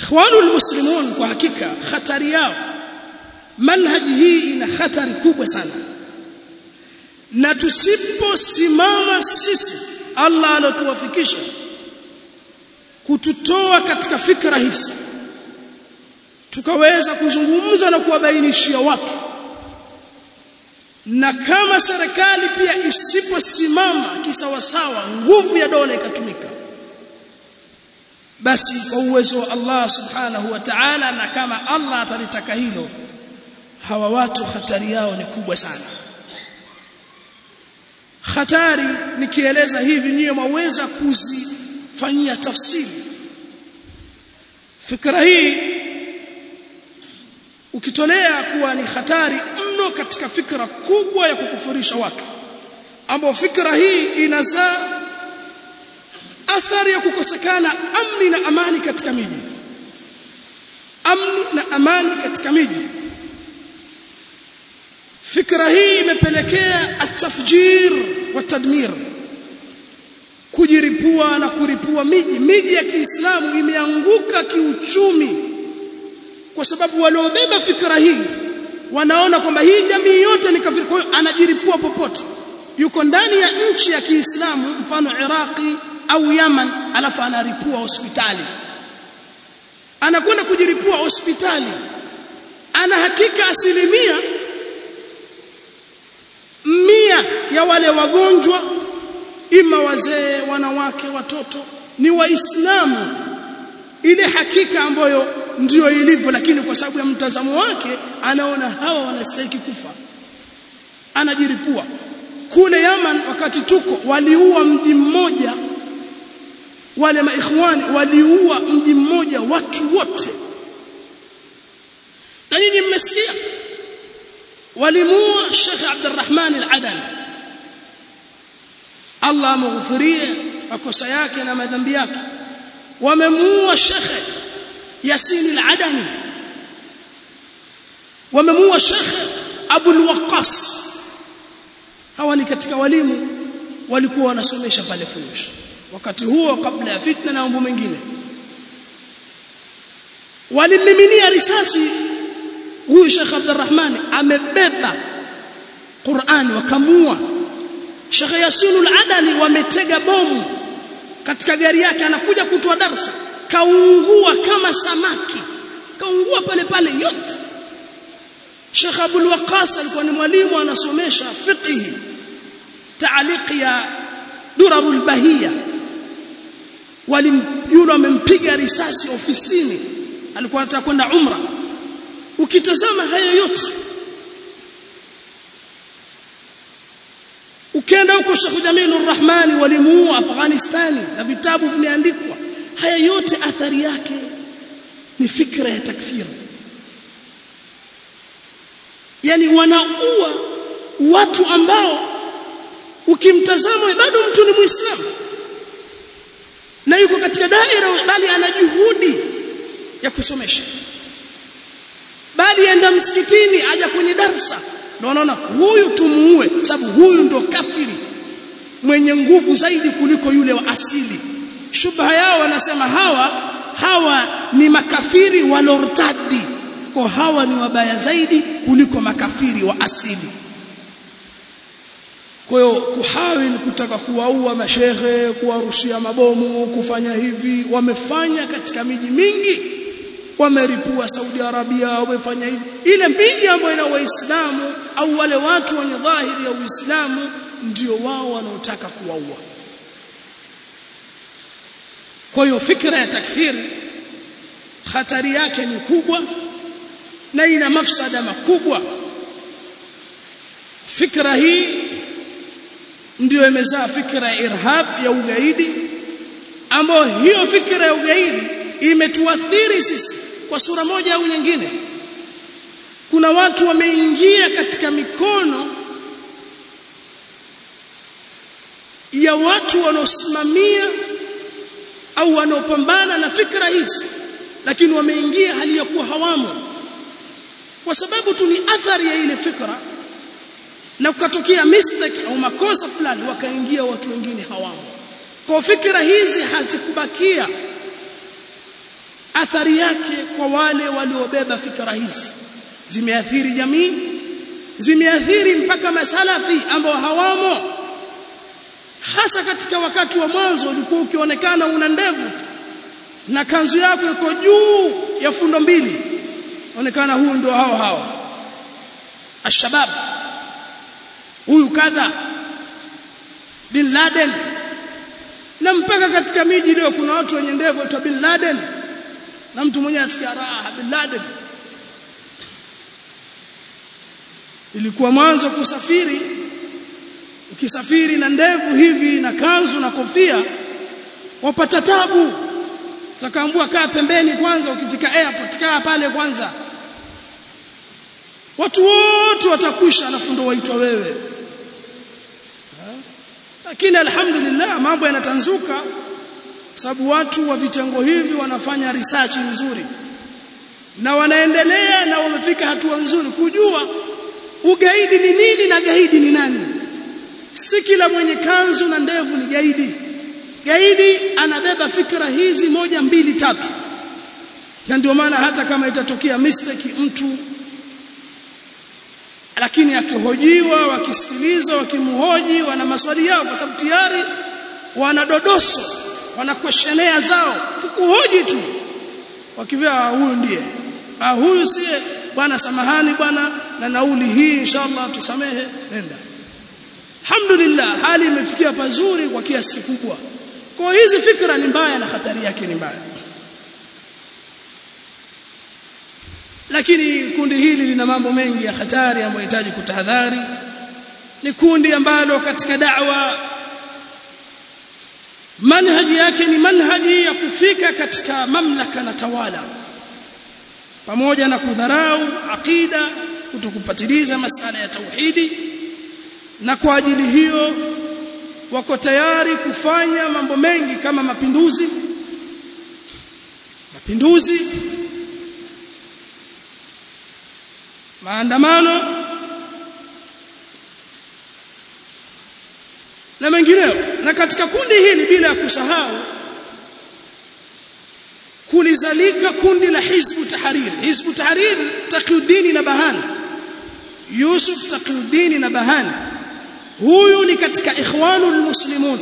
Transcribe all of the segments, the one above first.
ikhwanul muslimun kwa hakika hatari yao manhaji hii ina hatari kubwa sana na tusiposimama sisi Allah alotuwafikisha kututoa katika fikra hizi tukaweza kuzungumza na kuwabainishia watu na kama serikali pia isiposimama kisawasawa nguvu ya dola ikatumika basi kwa uwezo wa Allah subhanahu wa ta'ala na kama Allah atalitaka hilo hawa watu hatari yao ni kubwa sana hatari nikieleza hivi niyo mwaweza kuzifanyia tafsiri fikra hii ukitolea kuwa ni hatari mno katika fikra kubwa ya kukufurisha watu ambao fikra hii inazaa athari ya kukosekana amni na amani katika miji amni na amani katika miji fikra hii imepelekea atafjir wa tadmir kujiripua na kuripua miji miji ya Kiislamu imeanguka kiuchumi kwa sababu waliobeba fikra hii wanaona kwamba hii jamii yote ni kafiri kwa hiyo anajiripua popote yuko ndani ya nchi ya Kiislamu mfano Iraqi au Yaman alafu anaripua hospitali anakwenda kujiripua hospitali ana hakika asilimia mia ya wale wagonjwa ima wazee wanawake watoto ni waislamu ile hakika ambayo ndiyo ilivyo lakini kwa sababu ya mtazamo wake anaona hawa wanastahili kufa anajiripua kule Yaman wakati tuko waliua mji mmoja wale maikhwani waliua mji mmoja watu wote na nyinyi mmesikia walimuua Sheikh Abdurrahman Al-Adani Allah amghufirie makosa yake na madhambi yake wamemuua Sheikh Yasin Al-Adani wamemuua Sheikh Abu Al-Waqqas hawa ni katika walimu walikuwa wanasomesha pale Funush wakati huo kabla ya fitna na mambo mengine walimiminia risasi huyu Sheikh Abdurrahman amebeba Qur'ani wakamua Sheikh Yasinul Adani wametega bomu katika gari yake anakuja kutoa darsa kaungua kama samaki kaungua pale pale yote Sheikh Abdul Waqas alikuwa ni mwalimu anasomesha fiqh taaliq ya durarul bahia walimjua wamempiga risasi ofisini alikuwa anataka kwenda umra ukitazama hayo yote ukienda huko Sheikh Jamilur Rahmani walimuua Afghanistani na vitabu vimeandikwa haya yote athari yake ni fikra ya takfiri yani wanaua watu ambao ukimtazama bado mtu ni muislamu na yuko katika daira bali ana juhudi ya kusomesha bali enda msikitini aja kwenye darsa ndio unaona huyu tumuue sababu huyu ndo kafiri mwenye nguvu zaidi kuliko yule wa asili shubha yao wanasema hawa hawa ni makafiri walortadi kwa hawa ni wabaya zaidi kuliko makafiri wa asili kwa hiyo kuhawil kutaka kuwaua mashehe kuwarushia mabomu kufanya hivi wamefanya katika miji mingi wameripua Saudi Arabia wamefanya hivi ile miji ambayo ina waislamu au wale watu wenye dhahiri ya uislamu ndio wao wanaotaka kuwaua kwa hiyo fikra ya takfiri hatari yake ni kubwa na ina mafsada makubwa fikra hii ndio imezaa fikra ya irhab ya ugaidi ambayo hiyo fikra ya ugaidi imetuathiri sisi kwa sura moja au nyingine kuna watu wameingia katika mikono ya watu wanaosimamia au wanaopambana na fikra hizi lakini wameingia hali ya kuwa hawamo kwa sababu tu ni athari ya ile fikra na kukatokea mistake au makosa fulani wakaingia watu wengine hawamo kwa fikra hizi hazikubakia athari yake kwa wale waliobeba fikra hizi zimeathiri jamii zimeathiri mpaka masalafi ambao hawamo hasa katika wakati wa mwanzo ulikuwa ukionekana una ndevu na kanzu yako iko juu ya fundo mbili onekana huyu ndio hao hao ashabab huyu kadha bin Laden na mpaka katika miji leo kuna watu wenye ndevu waitwa bin Laden na mtu mwenyewe asikia raha bin Laden ilikuwa mwanzo kusafiri ukisafiri na ndevu hivi na kanzu na kofia wapata tabu sakaambua kaa pembeni kwanza ukifika airport kaa pale kwanza watu wote watakwisha alafu ndo waitwa wewe lakini alhamdulillah mambo yanatanzuka sababu watu wa vitengo hivi wanafanya research nzuri na wanaendelea na wamefika hatua nzuri kujua ugaidi ni nini na gaidi ni nani si kila mwenye kanzu na ndevu ni gaidi gaidi anabeba fikra hizi moja mbili tatu na ndio maana hata kama itatokea mistake mtu lakini akihojiwa wakisikiliza wakimhoji wana maswali yao kwa sababu tayari wana dodoso wana questionnaire zao kukuhoji tu wakivia huyu ndiye ah huyu siye bwana samahani bwana na nauli hii inshallah tusamehe nenda alhamdulillah hali imefikia pazuri kwa kiasi kikubwa kwa hizi fikra ni mbaya na hatari yake ni mbaya lakini kundi hili lina mambo mengi ya hatari ambayo yanahitaji kutahadhari ni kundi ambalo katika da'wa manhaji yake ni manhaji ya kufika katika mamlaka na tawala pamoja na kudharau aqida kutokupatiliza masala ya tauhidi na kwa ajili hiyo wako tayari kufanya mambo mengi kama mapinduzi mapinduzi maandamano na mengineyo na katika kundi hili bila ya kusahau kulizalika kundi la hizbu tahrir hizbu tahrir taqiyuddin na bahani Yusuf taqiyuddin na bahani huyu ni katika ikhwanul muslimun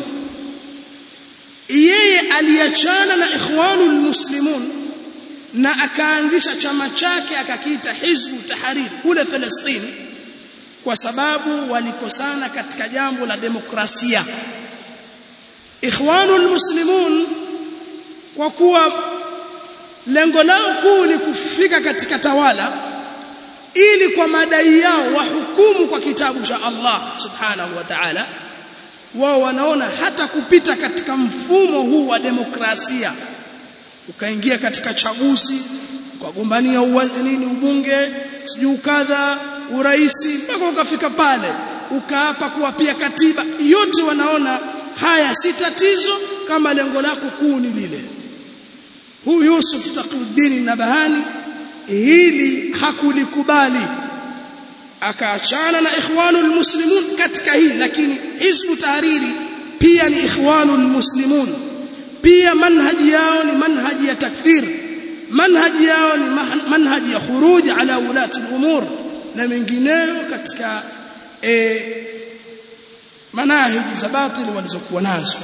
yeye aliachana na ikhwanul muslimun na akaanzisha chama chake akakiita hizbu tahrir kule Palestina kwa sababu walikosana katika jambo la demokrasia ikhwanul muslimun kwa kuwa lengo lao kuu ni kufika katika tawala ili kwa madai yao wahukumu kwa kitabu cha Allah subhanahu wa ta'ala wao wanaona hata kupita katika mfumo huu wa demokrasia ukaingia katika chaguzi ukagombania nini ubunge sijui kadha uraisi mpaka ukafika pale ukaapa kuwa pia katiba yote wanaona haya si tatizo kama lengo lako kuu ni lile huyu Yusuf Taquddin Nabahani hili hakulikubali akaachana na ikhwanul muslimun katika hii lakini hizbu tahariri pia ni ikhwanul muslimun pia manhaji yao ni manhaji ya takfir manhaji yao ni manhaji ya khuruj ala ulati al-umur na mengineyo katika e, manahiji za batili walizokuwa nazo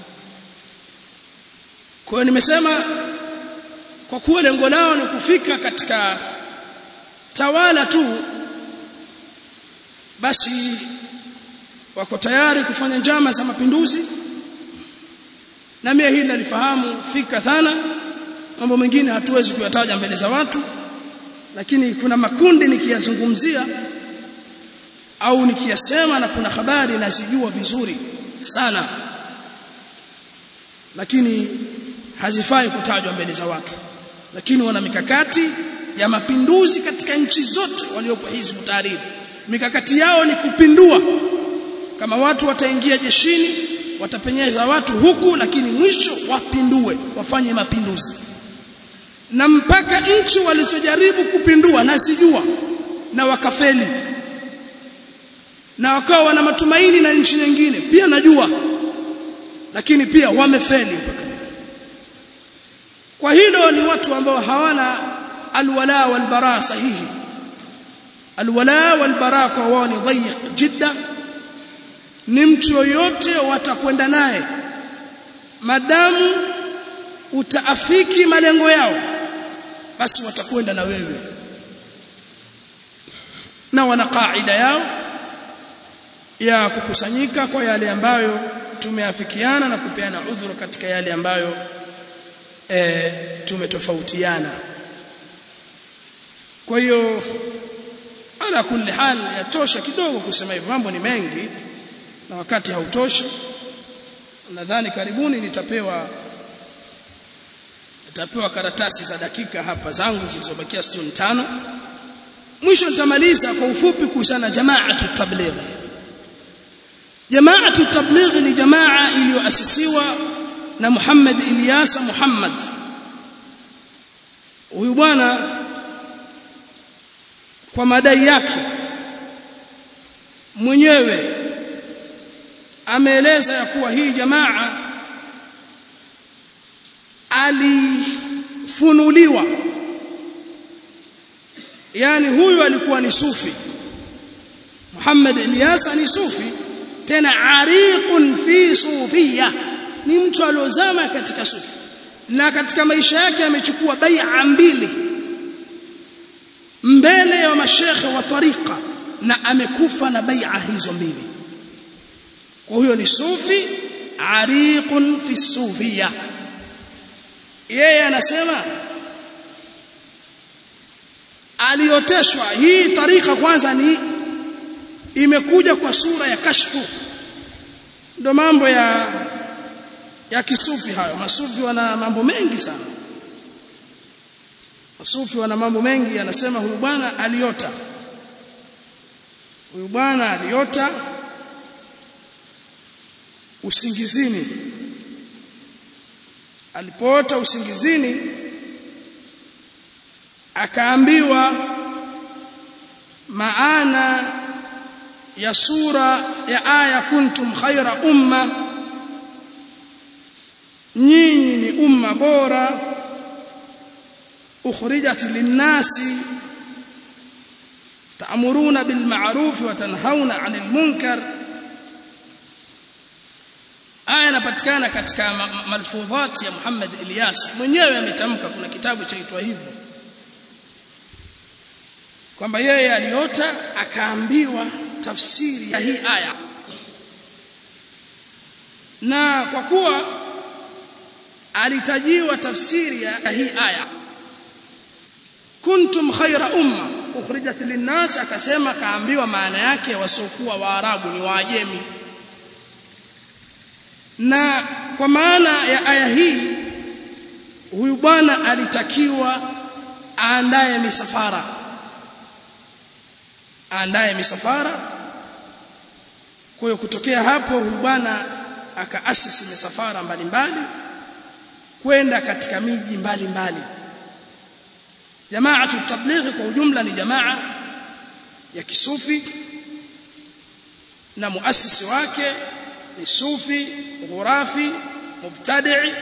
kwa hiyo nimesema kwa kuwa lengo lao ni kufika katika tawala tu basi wako tayari kufanya njama za mapinduzi na mimi hili nalifahamu fika sana mambo mengine hatuwezi kuyataja mbele za watu lakini kuna makundi nikiyazungumzia au nikiyasema na kuna habari nazijua vizuri sana lakini hazifai kutajwa mbele za watu lakini wana mikakati ya mapinduzi katika nchi zote waliopo hizbu tahrir mikakati yao ni kupindua kama watu wataingia jeshini watapenyeza watu huku lakini mwisho wapindue wafanye mapinduzi na mpaka nchi walizojaribu kupindua nazijua na wakafeli na wakawa wana matumaini na nchi nyingine pia najua lakini pia wamefeli mpaka kwa hilo ni watu ambao hawana alwala walbara sahihi alwala walbara kwa wao ni dhayiq jidda ni mtu yoyote watakwenda naye madamu utaafiki malengo yao basi watakwenda na wewe na wana kaida yao ya kukusanyika kwa yale ambayo tumeafikiana na kupeana udhuru katika yale ambayo e, tumetofautiana kwa hiyo ala kulli hal yatosha kidogo kusema hivyo mambo ni mengi na wakati hautoshi nadhani karibuni nitapewa nitapewa karatasi za dakika hapa zangu zilizobakia 65 mwisho nitamaliza kwa ufupi kuhusiana na jamaatu tabligh jamaatu tabligh ni jamaa iliyoasisiwa na Muhammad Ilyasa Muhammad huyu bwana kwa madai yake mwenyewe ameeleza ya kuwa hii jamaa alifunuliwa yani huyu alikuwa ni sufi Muhammad Ilyasa ni sufi tena ariqun fi sufia ni mtu aliozama katika sufi na katika maisha yake amechukua bai'a mbili mbele ya mashekhe wa tariqa na amekufa na bai'a hizo mbili kwa huyo ni sufi ariqun fi sufia yeye anasema alioteshwa hii tarika kwanza ni imekuja kwa sura ya kashfu ndo mambo ya ya kisufi hayo masufi wana mambo mengi sana masufi wana mambo mengi anasema huyu bwana aliota huyu bwana aliota usingizini alipoota usingizini akaambiwa maana ya sura ya aya kuntum khaira umma nyinyi ni umma bora ukhrijat linnasi ta'muruna bil ma'ruf wa tanhauna 'anil munkar aya inapatikana katika malfudhat ya Muhammad Ilyas mwenyewe ametamka kuna kitabu chaitwa hivyo kwamba yeye aliota akaambiwa tafsiri ya hii aya na kwa kuwa alitajiwa tafsiri ya hii aya kuntum khaira umma ukhrijat linnas akasema kaambiwa maana yake wasiokuwa waarabu ni waajemi na kwa maana ya aya hii huyu bwana alitakiwa aandae misafara aandae misafara kwa hiyo kutokea hapo huyu bwana akaasisi misafara mbalimbali kwenda katika miji mbalimbali jamaatu tablighi kwa ujumla ni jamaa ya kisufi na muasisi wake ni sufi ghurafi mubtadi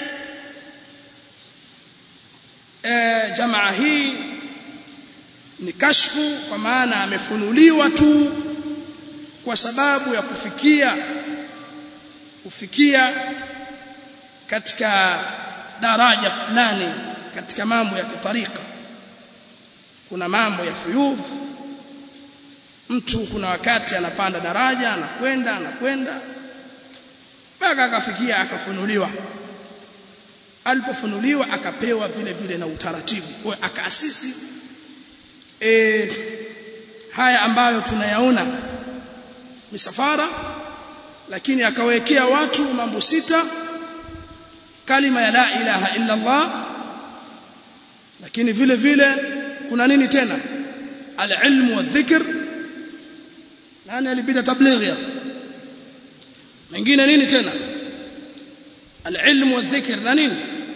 e, jamaa hii ni kashfu kwa maana amefunuliwa tu kwa sababu ya kufikia kufikia katika daraja fulani katika mambo ya kitarika kuna mambo ya fuyudh mtu kuna wakati anapanda daraja anakwenda anakwenda mpaka akafikia akafunuliwa alipofunuliwa akapewa vile vile na utaratibu kwa akaasisi e, haya ambayo tunayaona misafara lakini akawekea watu mambo sita kalima ya la ilaha illa Allah lakini vile vile kuna nini tena al-ilmu wa dhikr nani alipita tablighi mengine nini tena al-ilmu wa dhikr na nini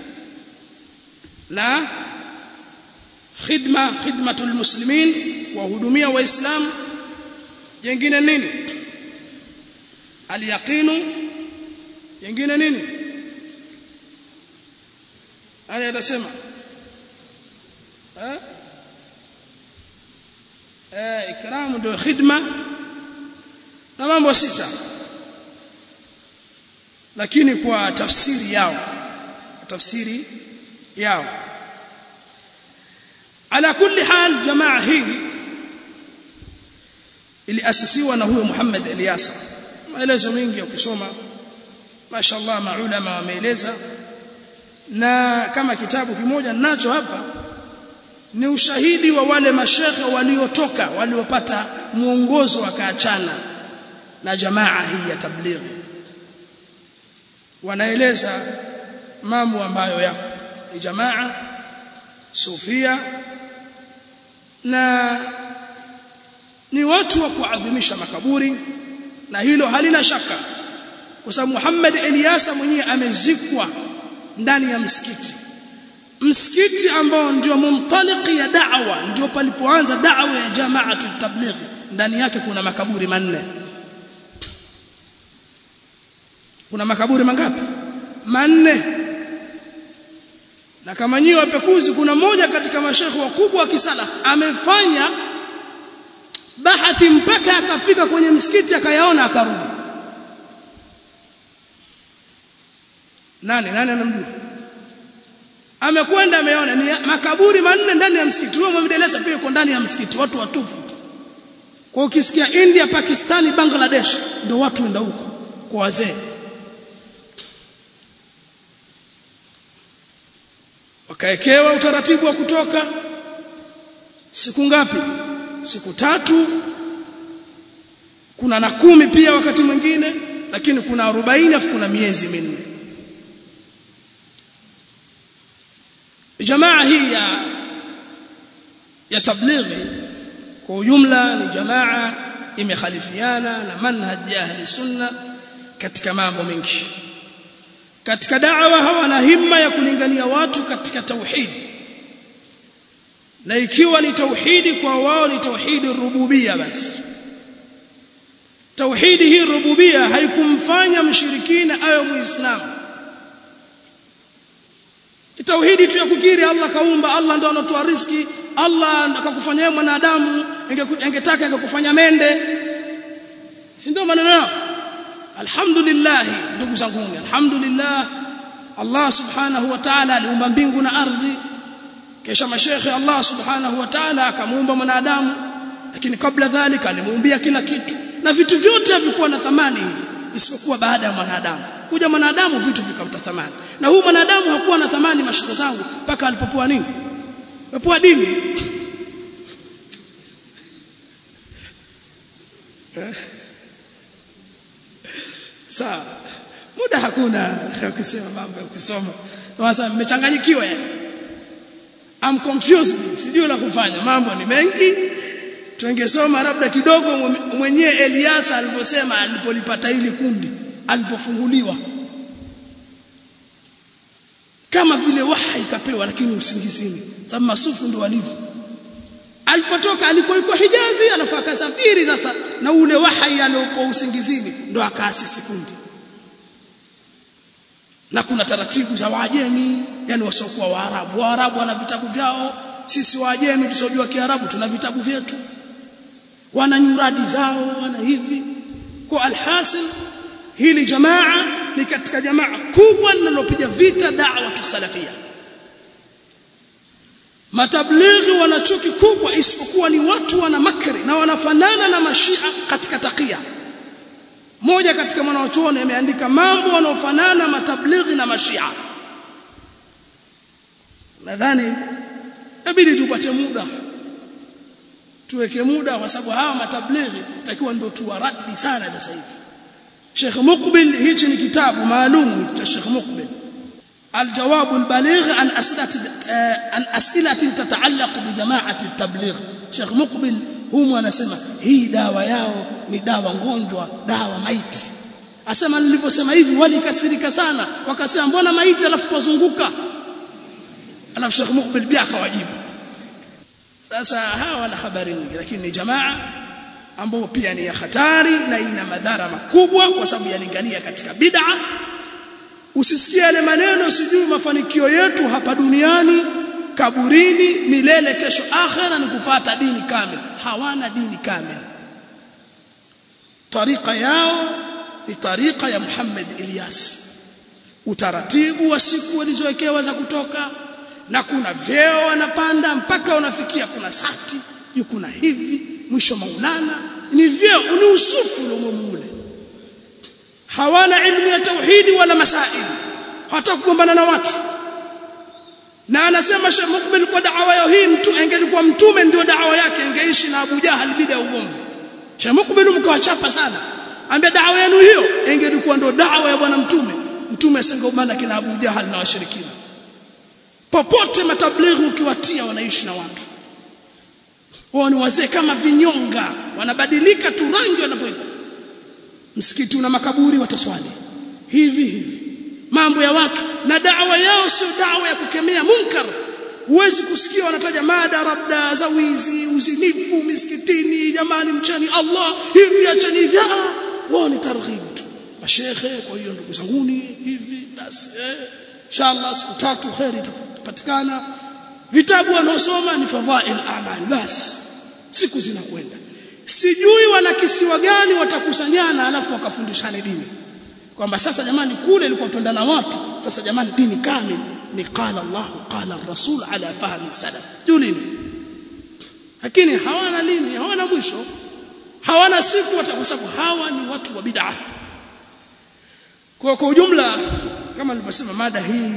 na khidma khidmatul muslimin wahudumia waislamu jengine nini al-yaqinu jengine nini ani atasema eh eh ikramu ndio khidma na mambo sita lakini kwa tafsiri yao tafsiri yao ala kulli hal jamaa hii iliasisiwa na huyo Muhammad Ilyasa maelezo mengi ya kusoma mashaallah maulama wameeleza na kama kitabu kimoja nacho hapa ni ushahidi wa wale mashekhe waliotoka waliopata mwongozo wakaachana na jamaa hii ya tablighi wanaeleza mambo ambayo yako ni jamaa sufia na ni watu wa kuadhimisha makaburi na hilo halina shaka kwa sababu Muhammad Ilyasa mwenyewe amezikwa ndani ya msikiti msikiti ambao ndio mumtaliki ya da'wa ndio palipoanza da'wa ya jamaatu tablighi ndani yake kuna makaburi manne kuna makaburi mangapi manne na kama nyiwe wapekuzi kuna moja katika mashekhe wakubwa wa kisala amefanya bahathi mpaka akafika kwenye msikiti akayaona akarudi nani nani anamjua amekwenda ameona ni makaburi manne ndani ya msikiti huyo Muhammad Elisa pia yuko ndani ya msikiti watu watufu kwa ukisikia India Pakistani Bangladesh ndio watu wenda huko kwa wazee wakaekewa utaratibu wa kutoka siku ngapi siku tatu kuna na kumi pia wakati mwingine lakini kuna 40 afu kuna miezi minne jamaa hii ya ya tablighi kwa ujumla ni jamaa imekhalifiana na manhaj ya ahli sunna katika mambo mengi katika da'wa hawana himma ya kulingania watu katika tauhid na ikiwa ni tauhidi kwa wao ni tauhidi rububia basi tauhidi hii rububia haikumfanya mshirikina awe muislamu tauhidi tu ya kukiri Allah kaumba Allah ndo anatoa riski Allah akakufanyia mwanadamu ingetaka ingekufanya mende si ndio maneno yao alhamdulillah ndugu zangu alhamdulillah Allah subhanahu wa ta'ala aliumba mbingu na ardhi kisha mashekhe Allah subhanahu wa ta'ala akamuumba mwanadamu lakini kabla dhalika alimuumbia kila kitu na vitu vyote havikuwa na thamani hivi isipokuwa baada ya mwanadamu kuja mwanadamu vitu vikapata thamani na huu mwanadamu hakuwa na thamani mashaka zangu mpaka alipopoa nini alipopoa dini sawa muda hakuna kusema mambo ya kusoma sasa mmechanganyikiwa yani I'm confused sijui la kufanya mambo ni mengi tungesoma labda kidogo mwenyewe Eliasa alivyosema alipolipata hili kundi alipofunguliwa kama vile waha ikapewa lakini usingizini sababu masufu ndo walivyo alipotoka alikuwa yuko Hijazi alafu akasafiri sasa na ule wahai aliopo usingizini ndo akaasisi kundi na kuna taratibu za Waajemi yani wasiokuwa Waarabu Waarabu wana vitabu vyao sisi Waajemi tusojua Kiarabu tuna vitabu vyetu wana nyuradi zao wana hivi kwa alhasil hili jamaa ni katika jamaa kubwa linalopiga vita da'wa tusalafia matablighi wana chuki kubwa isipokuwa ni watu wana makri na wanafanana na mashia katika takia moja katika mwanachuoni ameandika mambo wanaofanana matablighi na mashia nadhani inabidi tupate muda tuweke muda kwa sababu hawa matablighi takiwa ndio tuwaradi sana sasa hivi Sheikh Muqbil hichi ni kitabu maalum cha Sheikh Muqbil الجواب البليغ عن أسئلة عن أسئلة تتعلق بجماعة التبليغ شيخ مقبل humu anasema hii dawa yao ni dawa ngonjwa dawa maiti asema nilivyosema hivi walikasirika sana wakasema mbona maiti alafu tuzunguka alafu Sheikh Muqbil pia akawajibu sasa hawa wana habari nyingi lakini ni jamaa ambao pia ni ya hatari na ina madhara makubwa kwa sababu yalingania katika bid'a usisikie yale maneno sijui mafanikio yetu hapa duniani kaburini milele kesho akhera ni kufata dini kamili hawana dini kamili tariqa yao ni tariqa ya Muhammad Ilyas utaratibu wa siku walizowekewa za kutoka na kuna vyeo wanapanda mpaka unafikia kuna sati juu kuna hivi mwisho maulana ni vyeo ni usufu ule hawana ilmu ya tauhidi wala masaili hata kugombana na watu na anasema Sheikh Mukbil kwa da'wa yao hii mtu angelikuwa mtume ndio da'wa yake angeishi na Abu Jahal bila ugomvi Sheikh Mukbil mkawachapa sana ambia da'wa yenu hiyo ingelikuwa ndio da'wa ya bwana mtume mtume asingegombana kina Abu Jahal na washirikina popote matablighi ukiwatia wanaishi na watu wao ni wazee kama vinyonga wanabadilika tu rangi wanapoikuwa msikiti una makaburi wataswali hivi hivi mambo ya watu na da'wa yao sio da'wa ya kukemea munkar huwezi kusikia wanataja mada labda za wizi uzinifu misikitini jamani mchani Allah hivi achani hivi wao ni targhibu tu mashekhe kwa hiyo ndugu zanguni hivi basi eh inshallah siku tatu khairi itapatikana vitabu wanaosoma ni fadhail a'mal basi siku zinakwenda sijui wana kisiwa gani watakusanyana alafu wakafundishana dini kwamba sasa jamani kule ilikuwa tuenda na watu sasa jamani dini kamili ni qala Allah qala rasul ala fahmi salaf sijui lini lakini hawana lini hawana mwisho hawana siku kwa sababu hawa ni watu wa bid'ah kwa kwa ujumla kama nilivyosema mada hii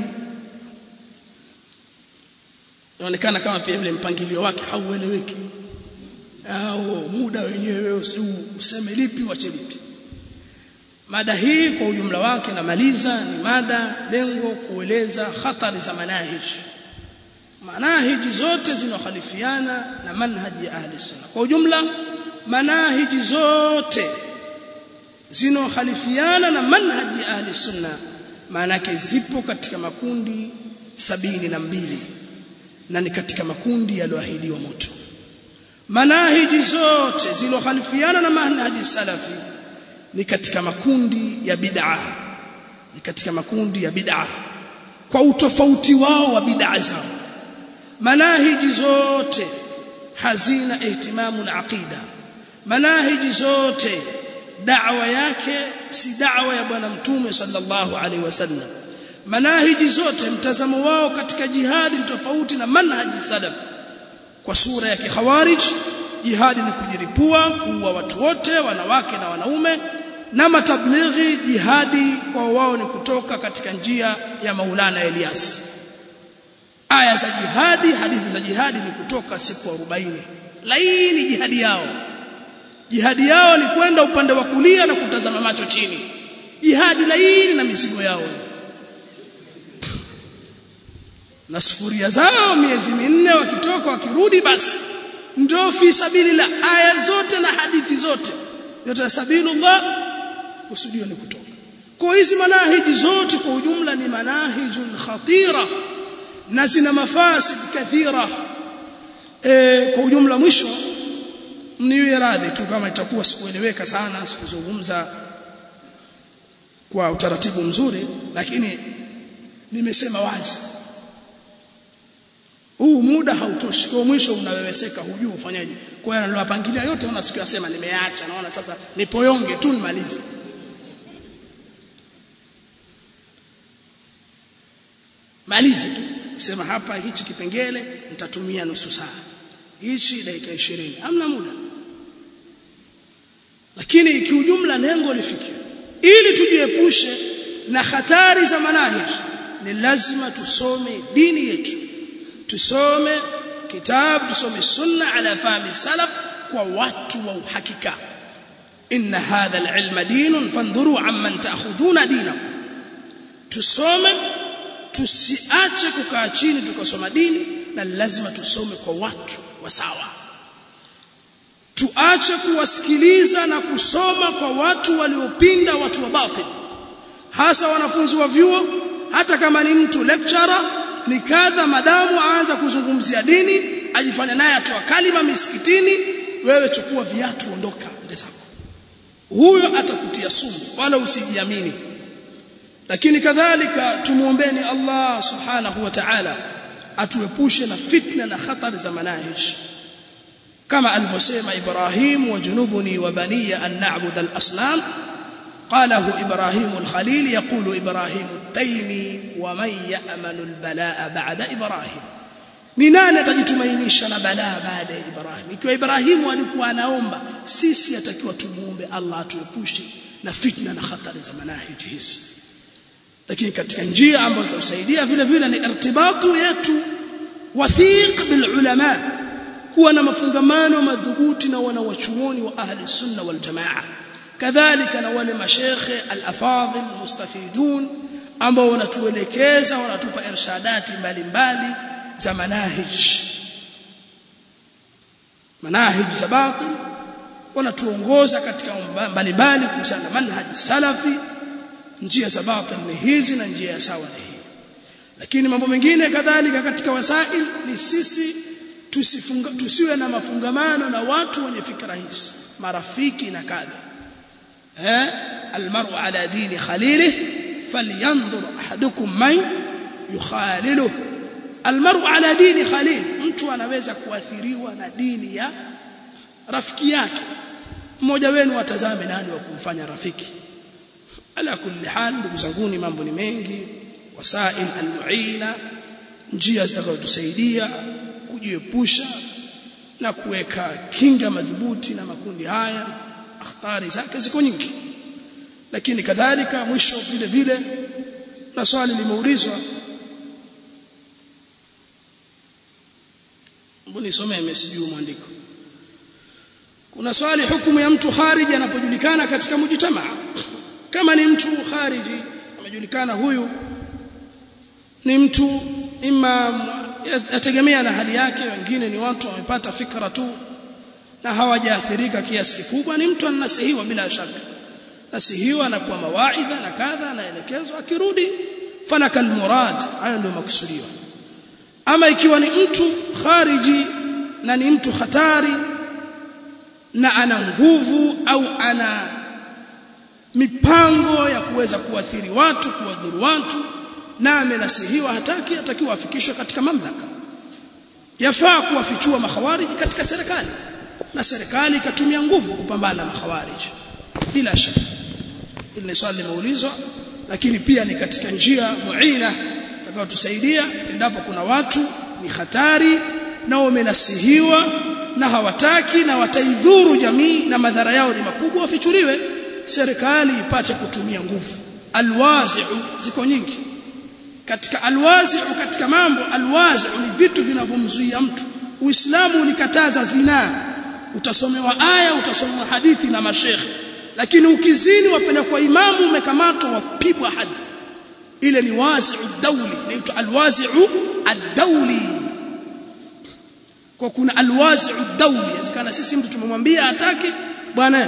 inaonekana kama pia vile mpangilio wake haueleweki au muda wenyewe useme lipi wache lipi mada hii kwa ujumla wake namaliza ni mada lengo kueleza hatari za manahiji manahiji zote zinakhalifiana na manhaji ya ahli sunna kwa ujumla manahiji zote zinakhalifiana na manhaji ya ahli sunna maana zipo katika makundi sabini na mbili na ni katika makundi yaliyoahidiwa moto manahiji zote zilokhalifiana na manhaji salafi ni katika makundi ya bid'a ni katika makundi ya bid'a kwa utofauti wao wa bid'a zao manahiji zote hazina ihtimamu na aqida manahiji zote da'wa yake si da'wa ya bwana mtume sallallahu alaihi wasallam manahiji zote mtazamo wao katika jihadi tofauti na manhaji salaf kwa sura ya kikhawarij jihadi ni kujiripua kuua watu wote wanawake na wanaume na matablighi jihadi kwa wao ni kutoka katika njia ya Maulana Elias aya za jihadi hadithi za jihadi ni kutoka siku 40 laini jihadi yao jihadi yao ni kwenda upande wa kulia na kutazama macho chini jihadi laini na mizigo yao na sufuria zao miezi minne wakitoka wakirudi basi ndio fi sabilillah aya zote na hadithi zote yote sabilullah kusudio ni kutoka kwa hizi manahiji zote kwa ujumla ni manahijun khatira na zina mafasid kathira e, kwa ujumla mwisho niwe radhi tu kama itakuwa sikueleweka sana sikuzungumza kwa utaratibu mzuri lakini nimesema wazi huu muda hautoshi kwa mwisho unaweweseka hujui ufanyaje kwa hiyo niliwapangilia yote unasikia sema nimeacha naona sasa nipoyonge tu nimalize malize tu sema hapa hichi kipengele nitatumia nusu saa hichi dakika 20 hamna muda lakini kiujumla lengo lifikie ili tujiepushe na hatari za manahij ni lazima tusome dini yetu tusome kitabu tusome sunna ala fahmi salaf kwa watu wa uhakika inna hadha alilma dinun fandhuru amman ta'khudhuna dinakum tusome tusiache kukaa chini tukasoma dini na lazima tusome kwa watu wa sawa tuache kuwasikiliza na kusoma kwa watu waliopinda watu wa batil hasa wanafunzi wa vyuo hata kama ni mtu lecturer ni kadha madamu aanza kuzungumzia dini ajifanya naye atoa kalima misikitini wewe chukua viatu ondoka ende zako huyo atakutia sumu wala usijiamini lakini kadhalika tumuombeni Allah subhanahu wa ta'ala atuepushe na fitna na hatari za manahij kama alivyosema Ibrahim wa junubuni wa baniya an na'budu al-asnam قاله إبراهيم الخليل يقول إبراهيم التيمي ومن يأمن البلاء بعد إبراهيم ni nani atajitumainisha na balaa baada ya Ibrahim ikiwa Ibrahimu alikuwa anaomba sisi atakiwa tumuombe Allah atuepushe na fitna na hatari za manahiji hizi lakini katika njia ambazo zinasaidia vile vile ni irtibatu yetu wathiq bil ulama kuwa na mafungamano madhubuti na wanawachuoni wa ahli sunna wal jamaa kadhalika na wale mashekhe al-afadhil mustafidun ambao wanatuelekeza wanatupa irshadati mbalimbali za manahij manahij za batil wanatuongoza katika mbalimbali kuhusiana na manhaj salafi njia za batil ni hizi na njia ya sawa ni hii lakini mambo mengine kadhalika katika wasail ni sisi tusifunga tusiwe na mafungamano na watu wenye fikra hizi marafiki na kadha eh almar'u ala dini khalilihi falyanzur ahadukum man yukhaliluhu almaru ala dini khalil mtu anaweza kuathiriwa na dini ya rafiki yake mmoja wenu atazame nani wa kumfanya rafiki ala kulli hal ndugu zanguni mambo ni mengi wasail almuina njia zitakazotusaidia kujiepusha na kuweka kinga madhubuti na makundi haya akhtari zake ziko nyingi lakini kadhalika mwisho vile vile na swali limeulizwa mbona nisomee message mwandiko kuna swali hukumu ya mtu khariji anapojulikana katika mujtamaa kama ni mtu khariji amejulikana huyu ni mtu imam yategemea na hali yake wengine ni watu wamepata fikra tu na hawajaathirika kiasi kikubwa ni mtu anasihiwa bila shaka nasihiwa na kwa mawaidha na kadha anaelekezwa akirudi falaka almurad hayo ndio makusudio ama ikiwa ni mtu khariji na ni mtu hatari na ana nguvu au ana mipango ya kuweza kuathiri watu kuwadhuru watu na amenasihiwa hataki atakiwa afikishwe katika mamlaka yafaa kuwafichua makhawariji katika serikali na serikali ikatumia nguvu kupambana na makhawariji bila shaka ili ni swali limeulizwa lakini pia ni katika njia muina itakayotusaidia endapo kuna watu ni hatari na wamenasihiwa na hawataki na wataidhuru jamii na madhara yao ni makubwa wafichuliwe serikali ipate kutumia nguvu alwazi'u ziko nyingi katika alwazi'u katika mambo alwazi'u ni vitu vinavyomzuia mtu uislamu ulikataza zinaa utasomewa aya utasomewa hadithi na mashekhe lakini ukizini wapenda kwa imamu umekamatwa wapigwa hadi ile ni wazi'u dawli inaitwa alwazi'u ad-dawli kwa kuna alwazi'u dawli yasikana sisi mtu tumemwambia atake bwana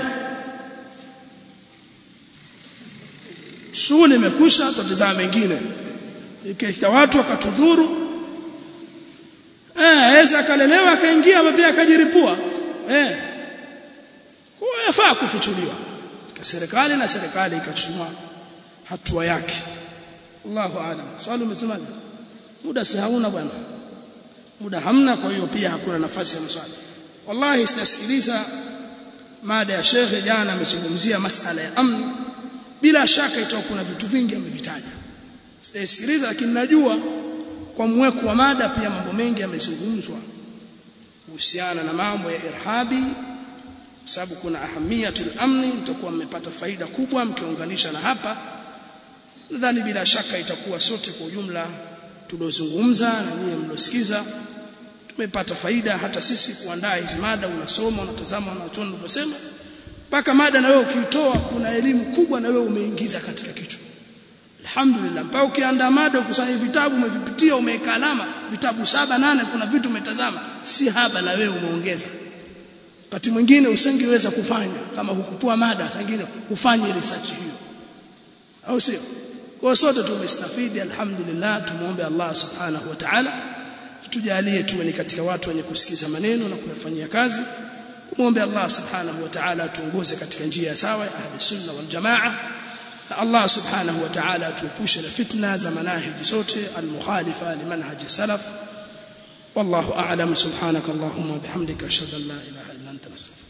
shule imekwisha tutazama mengine ikiita watu wakatudhuru eh aweza akalelewa akaingia pia akajiripua eh kwa yafaa kufichuliwa katika serikali na serikali ikachukua hatua yake Allahu aalam swali umesemaje muda si hauna bwana muda hamna kwa hiyo pia hakuna nafasi ya maswali wallahi sitasikiliza mada ya shekhe jana amezungumzia masala ya amni bila shaka itakuwa kuna vitu vingi amevitaja sitasikiliza lakini najua kwa mweko wa mada pia mambo mengi yamezungumzwa kuhusiana na mambo ya irhabi sababu kuna ahamiyatul amni mtakuwa mmepata faida kubwa mkiunganisha na hapa nadhani bila shaka itakuwa sote kwa ujumla tuliozungumza na nyinyi mlosikiza tumepata faida hata sisi kuandaa hizi mada unasoma unatazama unachoona unavyosema mpaka mada na wewe ukiitoa kuna elimu kubwa na wewe umeingiza katika kichwa alhamdulillah mpaka ukiandaa mada ukusanya vitabu umevipitia umeweka alama vitabu saba nane kuna vitu umetazama si haba na wewe umeongeza wakati mwingine usingeweza kufanya kama hukupua mada sangine ufanye research hiyo au sio kwa sote tumestafidi alhamdulillah tumuombe Allah subhanahu wa ta'ala tujalie tuwe ni katika watu wenye kusikiza maneno na kuyafanyia kazi muombe Allah subhanahu wa ta'ala tuongoze katika njia sawa ya ahli sunna wal jamaa na Allah subhanahu wa ta'ala atuepushe na fitna za manahiji zote almukhalifa limanhaji salaf wallahu a'lam subhanakallahumma bihamdika ashhadu an la ilaha illa anta nastaghfiruka